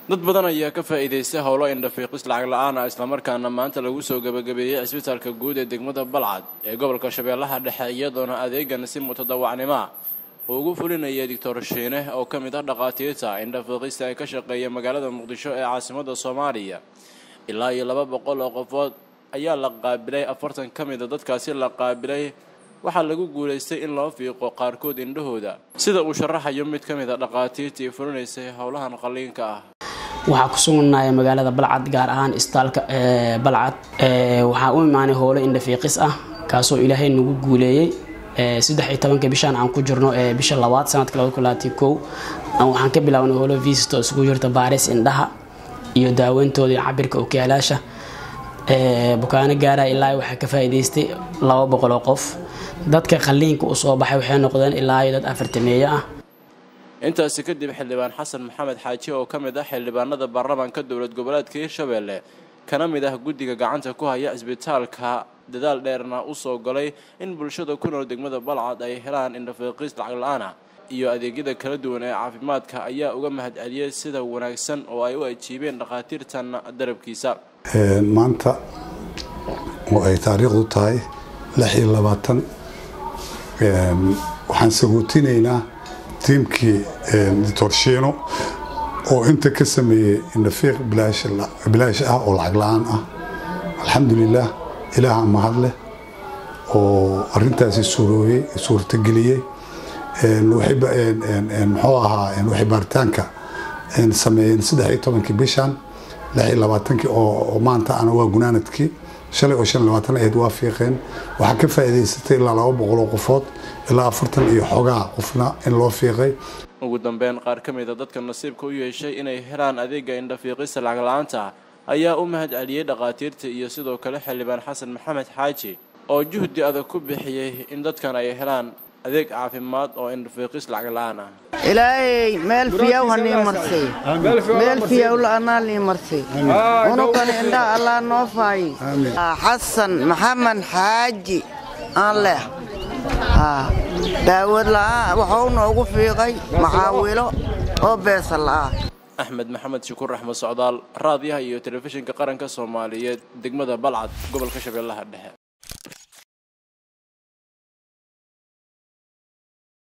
dad badan ayaa ka faa'iidaystay howlo indhafiiqis lacag la-aan ah islamarkaana maanta lagu soo gabagabeeyey cisbitaalka guud ee degmada balcad ee gobolka shabeellaha dhexe iyadoona adeegan si mutadawacnima uu ugu fulinayay doctor shiine oo ka mid ah dhakhaatiirta indhafiiqista ee ka shaqeeya magaalada muqdisho ee caasimada soomaaliya ilaa iyo laba boqol oo qofood ayaa la qaabilay afartan ka mida dadkaasi la qaabilay waxaa lagu guulaystay in loo fiiqo qaarkood indhahooda sida uu sharaxayo mid ka mid a dhakhaatiirtii fulinaysay howlahan qalliinka ah waxaa ku sugnaaya magaalada balcad gaar ahaan isbitaalka balcad waxaa u imaanay howlo indhafiiqis ah kaasoo ilaahay nagu guuleeyey saddex iyo tobanka bishaan aan ku jirno ee bisha labaad sanadka labada kulaati kow waxaan ka bilaabnay howlo visit oo isugu jirta baaris indhaha iyo daaweyntooda iyo cabirka okiyaalaasha bukaano gaaraya ilaa waxaa ka faa'iidaystay laba boqol oo qof dadka qalliinka u soo baxay waxay noqdeen ilaa iyo dad afartameeyo ah intaasi kadib xildhibaan xasan maxamed xaaji oo ka mid ah xildhibaanada baarlamaanka dowlad goboleedka hirshabeelle kana mid ah guddiga gacanta ku haya cisbitaalka dadaal dheerna u soo galay in bulshada ku nool degmada balcad ay helaan indhafiiqis lacag la-aana iyo adeegyada kala duwan ee caafimaadka ayaa uga mahad celiyey sida wanaagsan oo ay u ajiibeen dhakhaatiirtan darabkiisa maanta oo ay taariikhdu tahay lix iyo labaatan waxaan sagootinaynaa tiimkii doctor shiino oo inta ka sameeyey indhafiiq bilaash ah oo lacag la-aan ah alxamdulilah ilaaha mahad leh oo arintaasi suurooyey suurtageliyey muxuu ahaa waxay baaritaanka sameeyeen saddex iyo tobankii bishan lix iyo labaatankii oo maanta ana waa gunaanadkii shalay oo shan iyo labaatan ahayd waa fiiqeen waxaa ka faa'iidaysatay ilaa laba boqol oo qofood ilaa afartan iyo xogaa qofna in loo fiiqay ugu dambeyn qaar ka mid a dadka nasiibka u yeeshay inay helaan adeega indhafiiqista lacag la-aanta ayaa u mahad celiyey dhakhaatiirta iyo sidoo kale xildhibaan xasan maxamed xaaji oo juhdi adag ku bixiyey in dadkan ay helaan adeeg caafimaad oo indhafiiqis lacag la-aan ah ilaahay meel fiyaw hanii marsay meel fiyaw la'anaa nii marsay unugana indhaha allaa noo faayi xasan maxamed xaaji aan leh daawad la'aan waxuu noogu fiiqay maxaawilo oo beesa la'aa axmed maxamed shukuur axmed socdaal raadiyaha iyo telefishinka qaranka soomaaliyeed degmada balcad gobolka shabeellaha dhexe